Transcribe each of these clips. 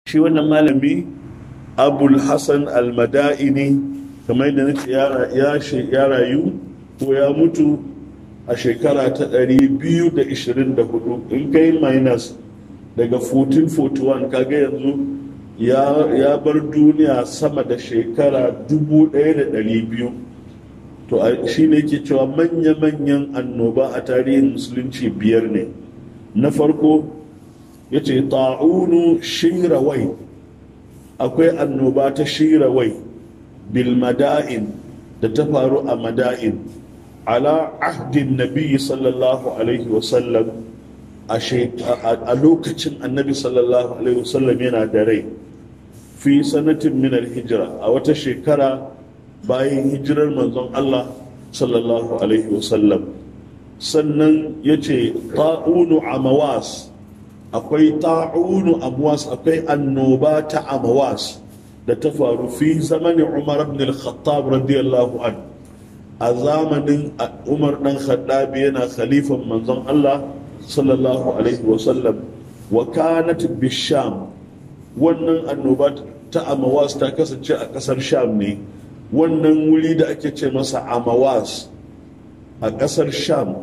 shi wannan malami abul hassan almada'ini kamar yadda nace ya rayu ko ya mutu a shekara ta 224 in kai minus daga 1441 kaga yanzu ya bar duniya sama da shekara 1200 to shi ne ke cewa manya-manyan annoba a tarihin musulunci biyar ne na farko ya ce ta'unu shirawai akwai annoba ta shirawai bil mada'in da ta faru a mada'in ala ahdin nabi sallallahu alaihi wasallam a lokacin annabi sallallahu alaihi wasallam yana da rai fi sanatin minar hijira a wata shekara bayan hijirar manzon Allah sallallahu alaihi wasallam sannan ya ce ta'unu amawas akwai ta'unu amawas akwai annoba ta amawas da ta faru fi zamanin umar ibn al-khattab radiyallahu an a zamanin umar dan khattabi yana khalifan manzon Allah sallallahu alaihi wasallam wa kanat bisham wannan annoba ta amawas ta kasance a kasar sham ne wannan wuri da ake ce masa amawas a kasar sham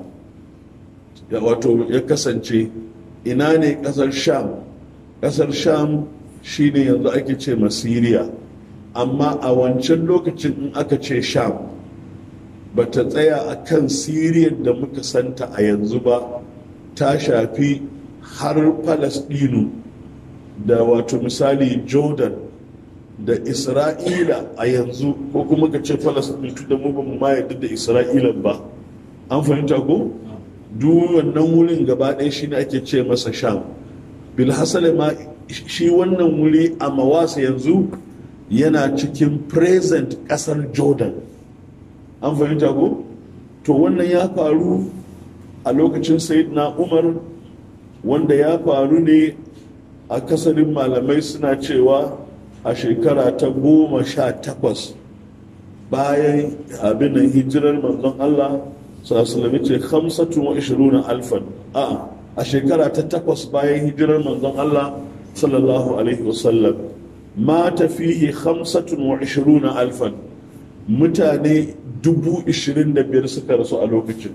wato ya kasance ina ne kasar sham kasar sham shine yanzu ake ce masiriya amma a wancan lokacin in aka ce sham ba ta tsaya a kan siriyar da muka santa a yanzu ba ta shafi har falasdinu da wato misali jordan da isra'ila a yanzu ko kuma ka ce falasdinu da mu ba mu ma yadda da isra'ila ba an fahimta ko duk wannan wurin gaba ɗaya shi ne ake ce masa sham bilhassale ma shi wannan wuri a mawasa yanzu yana cikin present ƙasar jordan an fahimta ko to wannan ya faru a lokacin na umar wanda ya faru ne a kasarin malamai suna cewa a shekara ta goma sha takwas bayan abin hijirar manzon allah sallallahu ce hamsatun wa ishiruna alfan a a shekara ta takwas bayan hijirar manzon Allah sallallahu alaihi wasallam mata fihi hamsatun wa ishiruna alfan mutane dubu ishirin da biyar suka rasu a lokacin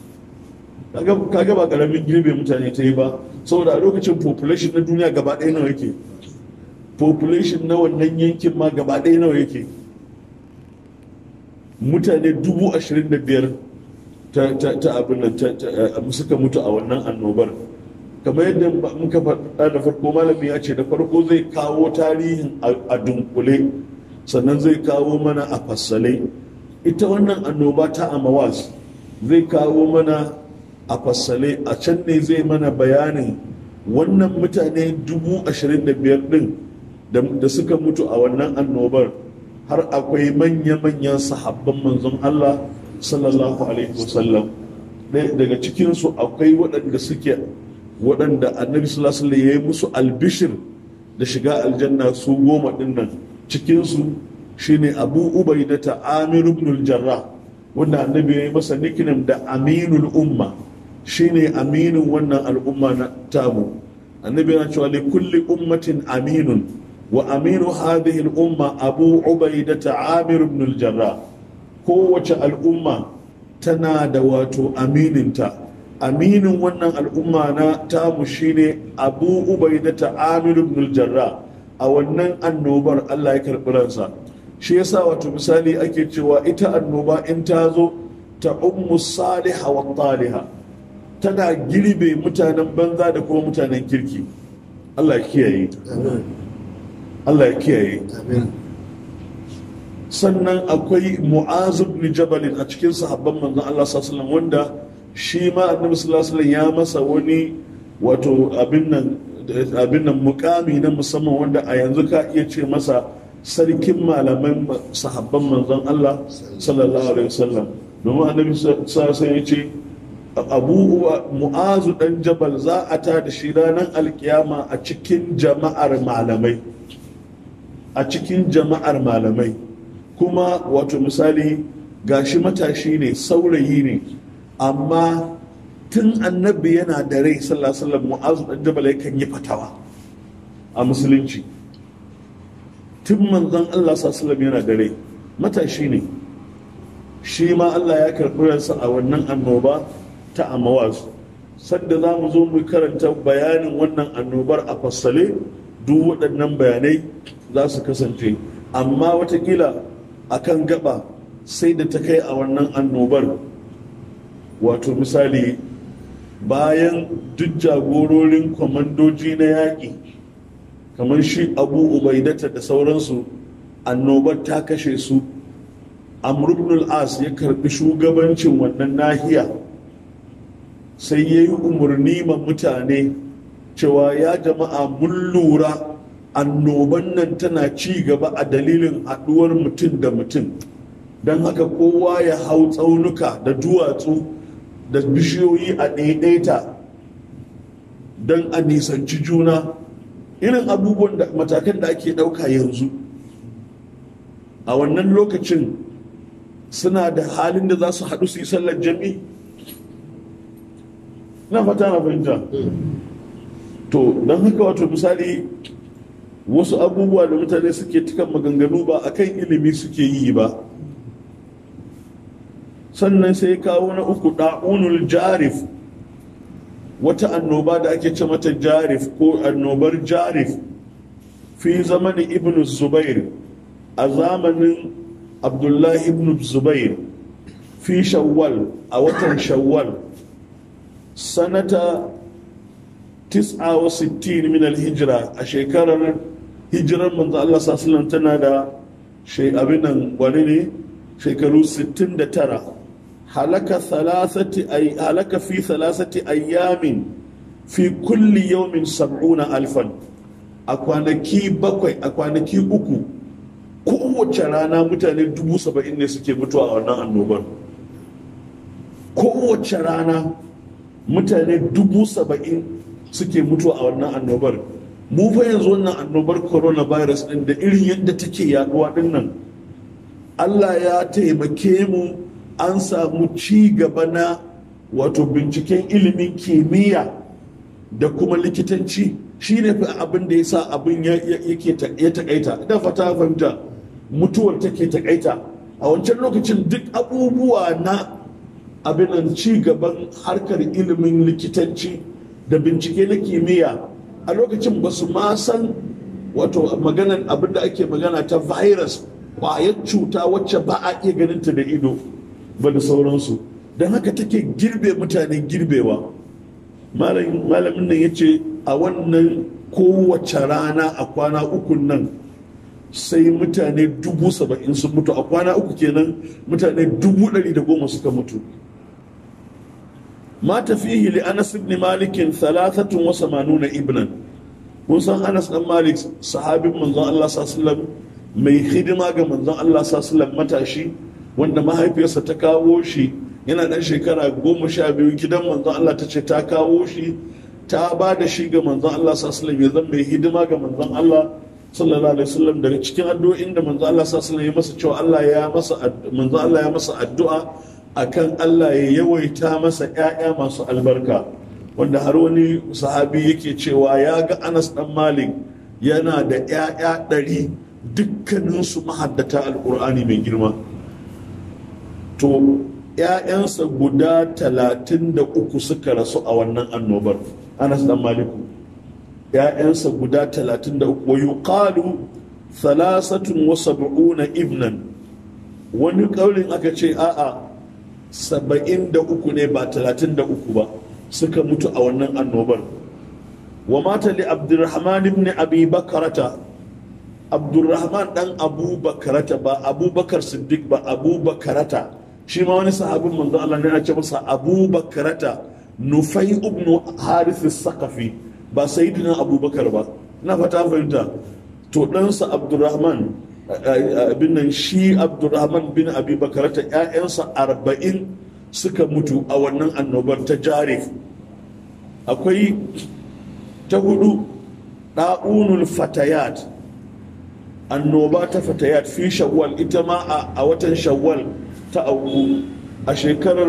kaga ba karamin girbe mutane ta yi ba saboda a lokacin population na duniya gaba ɗaya nawa yake population na wannan yankin ma gaba ɗaya nawa yake mutane dubu ashirin da biyar ta abin nan suka mutu a wannan annobar kamar yadda muka faɗa da farko malami ya ce da farko zai kawo tarihin a dunkule sannan zai kawo mana a fassale ita wannan annoba ta amawas zai kawo mana a fassale a can ne zai mana bayanin wannan mutane dubu ashirin da biyar ɗin da suka mutu a wannan annobar har akwai manya-manyan sahabban manzon Allah sallallahu alaihi wasallam daga cikinsu akwai waɗanda suke waɗanda annabi sallallahu alaihi ya yi musu albishir da shiga aljanna su goma ɗin nan cikinsu shine abu ubaida ta amir ibn jarrah wanda annabi ya yi masa nickname da aminul umma shine aminin wannan al'umma na tamu annabi yana cewa li kulli ummatin aminun wa aminu hadhihi al-umma abu ubaida ta amir ibn jarrah kowace al'umma tana da wato amininta aminin wannan al'umma na tamu shine abu ubaida ta amir ibn jarra a wannan annobar allah ya karɓi ransa shi yasa wato misali ake cewa ita annoba in ta zo ta ummu saliha wa taliha tana girbe mutanen banza da kuma mutanen kirki allah ya kiyaye allah ya kiyaye sannan akwai mu'az ibn jabal a cikin sahabban manzon Allah sallallahu alaihi wanda shi ma annabi sallallahu alaihi ya masa wani wato abin nan abin nan mukami na musamman wanda a yanzu ka iya ce masa sarkin malaman sahabban manzon Allah sallallahu alaihi wasallam domin annabi sallallahu alaihi ya ce abu mu'azu dan jabal za a ta da shi ranar alkiyama a cikin jama'ar malamai a cikin jama'ar malamai kuma wato misali gashi matashi ne saurayi ne amma tun annabi yana da rai sallallahu mu'azu dan jabal yakan yi fatawa a musulunci tun manzon Allah sallallahu yana da rai matashi ne shi ma Allah ya karɓi ransa a wannan annoba ta amawaz sadda za mu zo mu karanta bayanin wannan annobar a fassale duk waɗannan bayanai za su kasance amma watakila a kan gaba sai da ta kai a wannan annobar wato misali bayan duk jagororin kwamandoji na yaƙi kamar shi abu ubaidata da sauransu annobar ta kashe su amr as ya karbi shugabancin wannan nahiya sai ya yi umarni ma mutane cewa ya jama'a mun lura annoban nan tana ci gaba a dalilin haɗuwar mutum da mutum don haka kowa ya hau tsaunuka da duwatsu da bishiyoyi a ɗaiɗaita don a nisanci juna irin abubuwan da matakan da ake ɗauka yanzu a wannan lokacin suna da halin da za su haɗu su yi sallar jami'i na fata na fahimta to don haka wato misali wasu abubuwa da mutane suke tukan maganganu ba akan ilimi suke yi ba sannan sai kawo na uku ɗa'unul jarif wata annoba da ake ce mata jarif ko annobar jarif fi zamanin ibn zubair a zamanin abdullahi ibn zubair fi shawwal a watan shawwal sanata 69 min al-hijra a shekarar hijirar manzo Allah sallallahu tana da abinan wani ne shekaru 69 halaka thalathati ay halaka fi thalathati ayyamin fi kulli yawmin sab'una alfan a kwanaki bakwai a kwanaki uku kowace rana mutane dubu saba'in ne suke mutuwa a wannan annobar kowace rana mutane dubu saba'in suke mutuwa a wannan annobar mu fa yanzu wannan annobar coronavirus din da irin yadda take yaduwa din nan allah ya taimake mu an samu ci gaba na wato binciken ilimin kimiyya da kuma likitanci shi ne fi abin da ya sa abin ya takaita da fata fahimta mutuwar take takaita a wancan lokacin duk abubuwa na abin ci gaban harkar ilimin likitanci da bincike na kimiyya a lokacin ba su ma san wato maganan abin da ake magana ta virus kwayar cuta wacce ba a iya ganinta da ido ba da sauransu don haka take girbe mutane girbewa malamin nan ya ce a wannan kowace rana a kwana uku nan sai mutane dubu saba'in sun mutu a kwana uku kenan mutane dubu ɗari da goma suka mutu ma tafihi li anas ibn malikin thalathatun wa samanuna ibnan kun san anas dan malik sahabin manzon Allah sallallahu mai hidima ga manzon Allah sallallahu matashi wanda mahaifiyarsa ta kawo shi yana dan shekara goma sha biyu gidan manzon Allah ta ce ta kawo shi ta ba da shi ga manzon Allah sallallahu ya zama mai hidima ga manzon Allah sallallahu alaihi wasallam daga cikin addu'o'in da manzon Allah sallallahu ya masa cewa Allah ya masa manzon Allah ya masa addu'a akan Allah ya yawaita masa ƴaƴa masu albarka wanda har wani sahabi yake cewa ya ga Anas dan Malik yana da ƴaƴa ɗari dukkaninsu mahaddata alƙur'ani mai girma to ‘ya'yansa guda talatin da uku suka rasu a wannan annobar anas dan maliku ‘ya'yansa guda talatin da uku wa yuqalu thalasatun wa sab'una ibnan wani ƙaurin aka ce a'a saba'in da uku ne ba talatin da uku ba suka mutu a wannan annobar wa mata li abdurrahman ibn abi bakarata abdurrahman dan abu bakarata ba abubakar siddiq ba abu bakarata shi ma wani sahabin manzo Allah ne ya ce masa Abu Bakrata Nufai ibn Harith sakafi ba sayyidina Abubakar ba na fata fahimta to ɗansa Abdurrahman bin nan shi Abdurrahman bin Abi Bakrata ƴaƴansa arba'in suka mutu a wannan annobar ta Jarif akwai ta hudu ɗa'unul fatayat annoba ta fatayat fi shawwal ita ma a watan shawwal ta auku a shekarar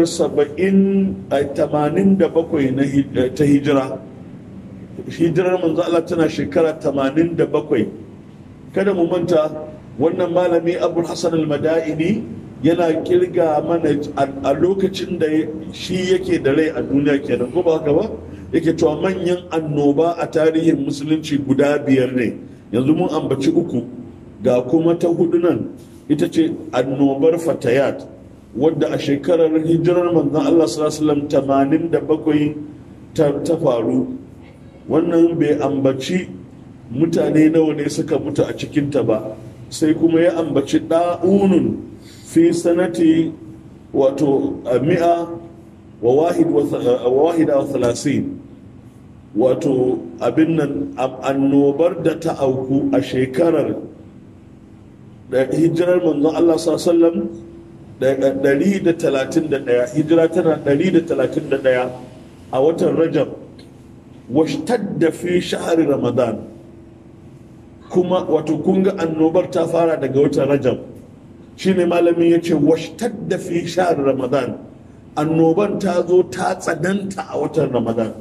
87 ta hijira hijirar manzo Allah tana shekara 87 kada mu manta wannan malami abul hasan al-mada'ini yana kirga mana a lokacin da shi yake da rai a duniya kenan ko ba haka ba yake cewa manyan annoba a tarihin musulunci guda biyar ne yanzu mun ambaci uku ga kuma ta hudu nan ita ce annobar fatayat wadda a shekarar hijirar manzon Allah sallallahu alaihi wasallam ta faru wannan bai ambaci mutane nawa ne suka mutu a cikinta ba sai kuma ya ambaci ɗa'unun fi sanati wato mi'a wa wahida wa thalasin wato abin nan annobar da ta auku a shekarar da hijirar manzon Allah sallam da 131 hijira tana 131 a watan rajab washtadda fi shahari ramadan kuma wato kunga annobar ta fara daga watan rajab shine malamin ya ce washtadda fi shahari ramadan annoban ta zo ta tsananta a watan ramadan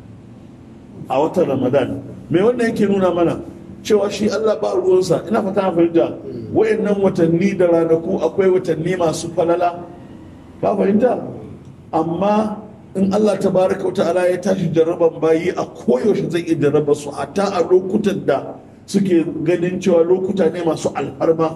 a watan ramadan mai wannan yake nuna mana cewa shi allah ba ruwansa ina fata na fahimta wayannan watanni da ranaku akwai watanni masu falala ka fahimta amma in Allah ta baraka wa ta'ala ya tashi jarraban bayi a koyaushe zai iya jarraba su hatta a lokutan da suke ganin cewa lokuta ne masu alfarma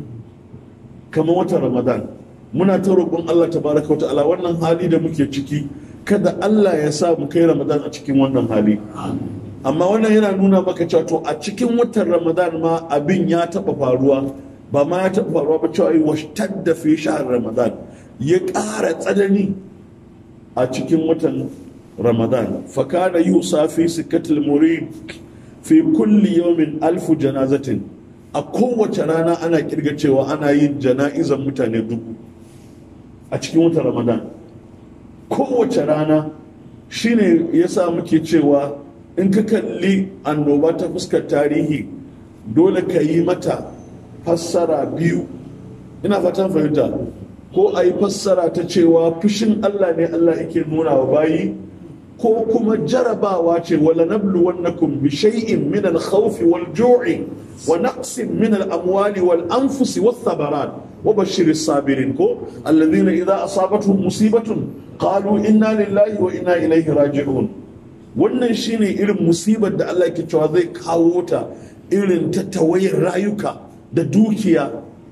kamar watan ramadan muna ta roƙon Allah ta baraka wa ta'ala wannan hali da muke ciki kada Allah ya sa mu kai ramadan a cikin wannan hali amma wannan yana nuna maka cewa to a cikin watan ramadan ma abin ya taɓa faruwa ba ma ya taɓa faruwa ba cewa washtadda fi shahar ramadan ya ƙara tsanani a cikin watan ramadan fakana yusa fi sikatul murid fi kulli yawmin alfu janazatin a kowace rana ana kirga cewa ana yin jana'izan mutane dubu a cikin watan ramadan kowace rana shine yasa muke cewa in ka kalli annoba ta fuskar tarihi dole ka yi mata fassara biyu ina fatan fahimta ko a yi fassara ta cewa fushin Allah ne Allah yake nuna wa bayi ko kuma jarabawa ce wala nablu wannakum bi shay'in min al-khawfi wal ju'i wa naqsin min al-amwali wal anfusi wath thabarat wa bashshir as-sabirin ko alladhina idha asabatuhum musibatun qalu inna lillahi wa inna ilayhi raji'un wannan shine irin musibar da Allah yake cewa zai kawo ta irin ta tawayar rayuka da dukiya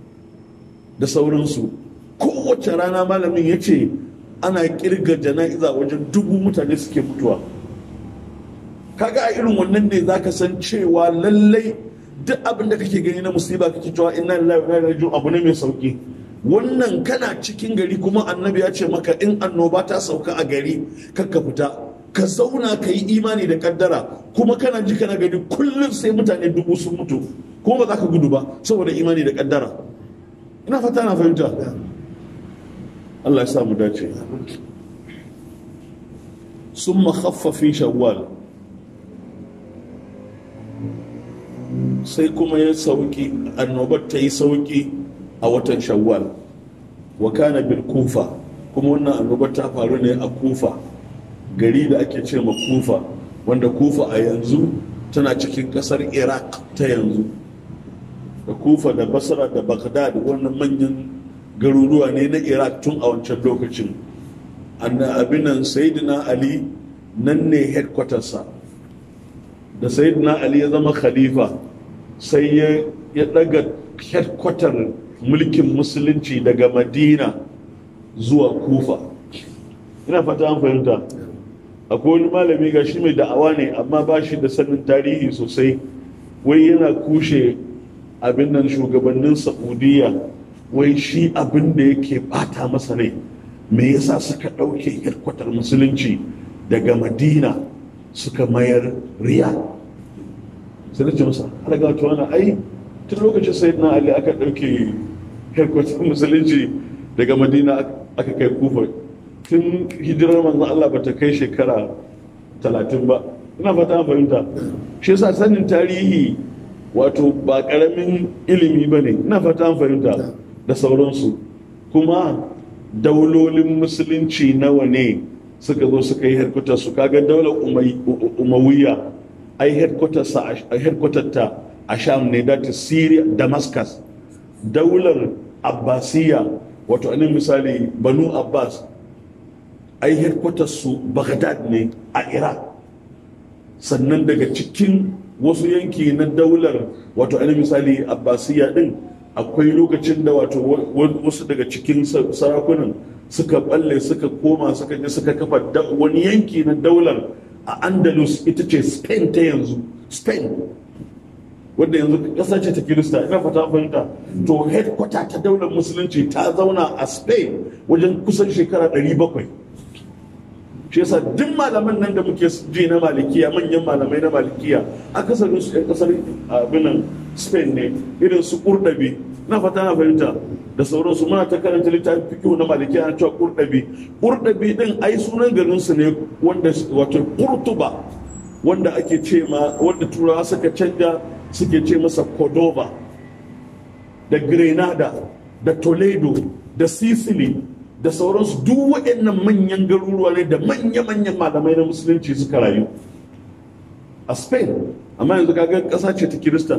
da sauransu kowace rana malamin ya ce ana kirga jana'iza wajen dubu mutane suke mutuwa kaga a irin wannan ne zaka san cewa lallai duk abin da kake gani na musiba kake cewa inna lillahi wa inna ilaihi raji'un abu ne mai sauki wannan kana cikin gari kuma annabi ya ce maka in annoba ta sauka a gari kakka fita ka zauna ka yi imani da kaddara kuma kana ji kana gani kullum sai mutane dubu sun mutu kuma ba za ka gudu ba saboda imani da kaddara ina fata na fahimta Allah ya sa mu dace sun makhaffafi shawwal sai kuma ya sauki annobar ta yi sauki a watan shawwal wa kana bil kufa kuma wannan annobar ta faru ne a kufa gari da ake ce ma kufa wanda kufa a yanzu tana cikin kasar iraq ta yanzu da kufa da basra da baghdad wannan manyan garuruwa ne na iraq tun a wancan lokacin abinan sayidina ali nan ne headquartersa da sayidina ali ya zama khalifa sai ya daga headquarter mulkin musulunci daga madina zuwa kufa ina fata an fahimta akwai wani malami ga shi mai da'awa ne amma ba shi da sanin tarihi sosai wai yana kushe abin nan shugabannin saudiya wai shi abin da yake bata masa ne me yasa suka ɗauke hirkwatar musulunci daga madina suka mayar riya sai nace masa har ga wata wani ai tun lokacin sai na ali aka ɗauke hirkwatar musulunci daga madina aka kai kufa tun hijirar manzan Allah ba ta kai shekara talatin ba ina fata fahimta shi yasa sanin tarihi wato ba karamin ilimi ba ne ina fata fahimta da sauransu kuma daulolin musulunci nawa ne suka zo suka yi headquarters su kaga daular umayya ai headquarters ta a sham ne da syria damascus daular abbasiya wato anin misali banu abbas ai headquarters su baghdad ne a iraq sannan daga cikin wasu yanki na daular wato anin misali abbasiya din akwai lokacin da wato wasu daga cikin sarakunan suka balle suka koma suka je suka kafa wani yanki na daular a andalus ita ce spain ta yanzu spain wadda yanzu ƙasa ce ta kirista ina fata fahimta to headquarter ta daular musulunci ta zauna a spain wajen kusan shekara 700 shi yasa duk malaman nan da muke ji na malikiya manyan malamai na malikiya akasarin su 'yan kasar abinan spain ne irin su kurdabi na fata na fahimta da sauransu muna ta karanta littafin fikihu na malikiya na cewa kurdabi kurdabi din ai sunan garin su ne wanda wato kurtuba wanda ake ce ma wanda turawa suka canja suke ce masa cordova da grenada da toledo da sicily da sauransu duk waɗannan manyan garuruwa ne da manya-manyan malamai na musulunci suka rayu a spain amma yanzu kaga ƙasa ce ta kirista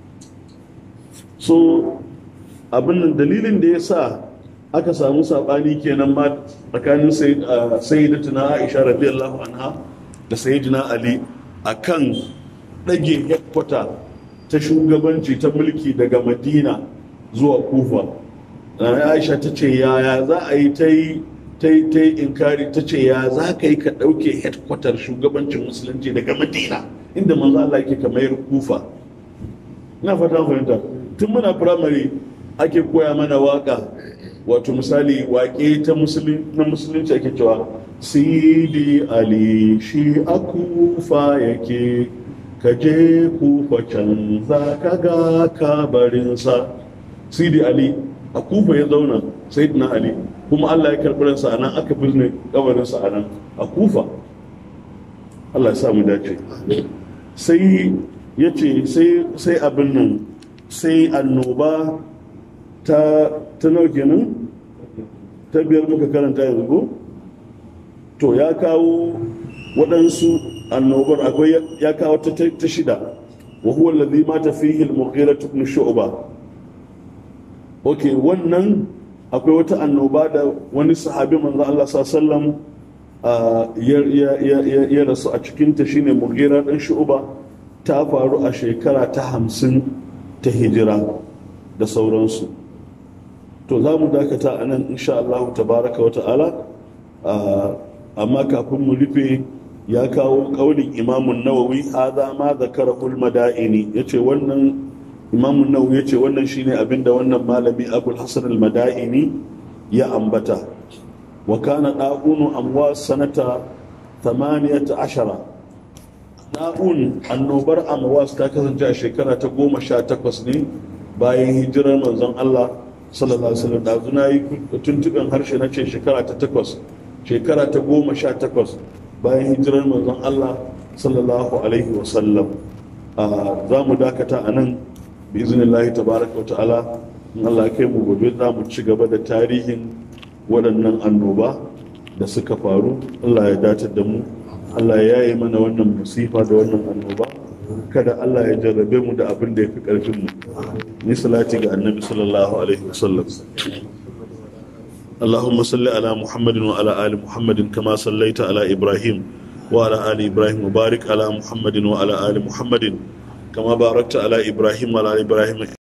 so abin nan dalilin da ya sa aka samu saɓani kenan ma tsakanin sayyidatuna aisha radiyallahu anha da sayyidina ali akan ɗage headquarter ta shugabanci ta mulki daga madina zuwa kufa aisha ta ce yaya za a yi ta yi ta yi inkari ta ce ya za ka yi ka ɗauke headquarter shugabancin musulunci daga madina inda manzo Allah yake kamar kufa ina fata fahimta tun muna firamare ake koya mana waka wato misali wake ta na musulunci ake cewa sidi ali shi a kufa yake ka je kufa can za ka ga kabarinsa sidi ali a kufa ya zauna sayyidina ali kuma allah ya karɓi ransa a nan aka bizne kabarinsa a nan a kufa allah ya sa mu dace sai ya ce sai abin nan sai annoba ta ta nau kenan ta biyar muka karanta yanzu ko to ya kawo waɗansu annobar akwai ya kawo ta ta shida wa huwa alladhi mata fihi al-mughira ibn shu'ba okay wannan akwai wata annoba da wani sahabi manzo Allah sallallahu alaihi ya rasu a cikin ta shine mughira dan shu'ba ta faru a shekara ta hamsin ta hijira da sauransu to za mu dakata a nan insha Allah tabaraka wa ta'ala amma kafin mu rufe ya kawo kaulin imamun nawawi hadha ma zakara ul madaini yace wannan imamun nawawi yace wannan shine abinda wannan malami abul hasan al madaini ya ambata wa kana da'unu amwa sanata 18 da'un annobar amwas ta kasance a shekara ta goma sha takwas ne bayan hijirar manzon Allah sallallahu alaihi wasallam dazu na yi tuntuɓen harshe na ce shekara ta takwas shekara ta goma sha takwas bayan hijirar manzon Allah sallallahu alaihi wasallam za mu dakata a nan bi iznillahi tabaraka wa ta'ala in Allah ya kai mu gobe za mu ci gaba da tarihin waɗannan annoba da suka faru Allah ya datar da mu Allah ya yi mana wannan musifa da wannan annoba kada Allah ya jarrabe mu da abin da ya fi ƙarfin mu ni salati ga annabi sallallahu alaihi wasallam اللهم صل على محمد وعلى آل محمد كما صليت على إبراهيم وعلى آل إبراهيم وبارك على محمد وعلى آل محمد كما باركت على إبراهيم وعلى آل إبراهيم